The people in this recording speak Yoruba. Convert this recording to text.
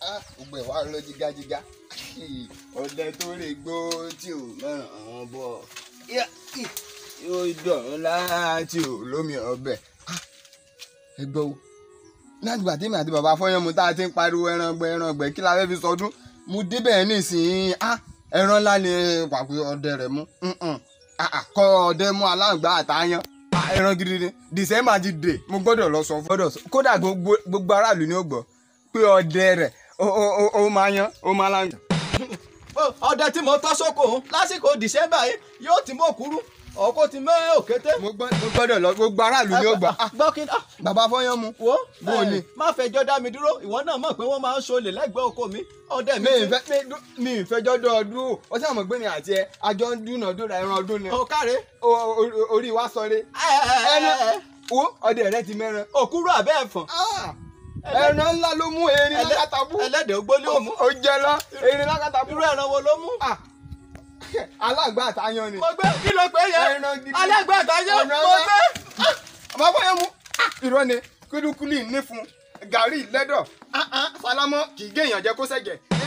gbogbo ẹ̀ wá lọ jigajiga ọdẹ tó lè gbó tí ò mẹ́ràn àwọn bọ̀ yóò dọ̀rùn láti ò lómi ọbẹ̀ ẹ gbọ́ o látìgbà tí mi àti bàbá fọyánmu tá a ti ń pariwo ẹran gbẹ ẹran gbẹ kí la fẹ́ fi sọdún mo débẹ̀ nísìnyí ẹran ńlá ni pàpẹ ọdẹ rẹ̀ mú kọ ọdẹ mú aláǹgbá àtàyàn ẹran gidi ni december ti dé mo gbọ́dọ̀ lọ sọ fún kódà gbogbo aráàlú ni ó gbọ́ pé ọdẹ rẹ̀ ó máa yan ó máa láǹgbá. ọdẹ tí mo tọ́ sóko lásìkò december yìí yóò ti mọ̀ kúrú ọkọ ti mẹ́ òkété. mo gbọ́dọ̀ lọ gbogbo aráàlú ni ó gbọ́. gbọ́kín. bàbá fọyánmu. wo bó o ní. má fẹjọ́ dá mi dúró ìwọ náà mọ̀ pé wọ́n máa ń ṣolè lẹ́gbẹ̀ẹ́ oko mi ọdẹ mi. mi ìfẹ́ mi ìfẹjọ́ dọ́ ọdún o ó sàmọ̀ gbé mi àti ẹ àjọ ń dúnàdúrà ẹran ọdún ni. o káre. orí wa sọre. ẹnu wo ọdẹ rẹ ti mẹ́ran. òkúrò àbẹ́ ẹ̀fọ̀n. ẹran ńlá ló mú erin lákàtàbú. ẹlẹ́dẹ̀ ògbólé òmù. ó jẹ lọ erin lákàtàbú. irú ẹran wo ló mú. alágbá àtàyàn ni. mo gbé kí ló pé yẹn ẹran gidi. alágbá àtàyàn mo gbé. bàbá fọyánmu irọ́ ni kúlíkúlí ní fún gàrí lẹ́dọ̀ falamọ́ kì í gé èèyàn jẹ kó sẹ̀jẹ̀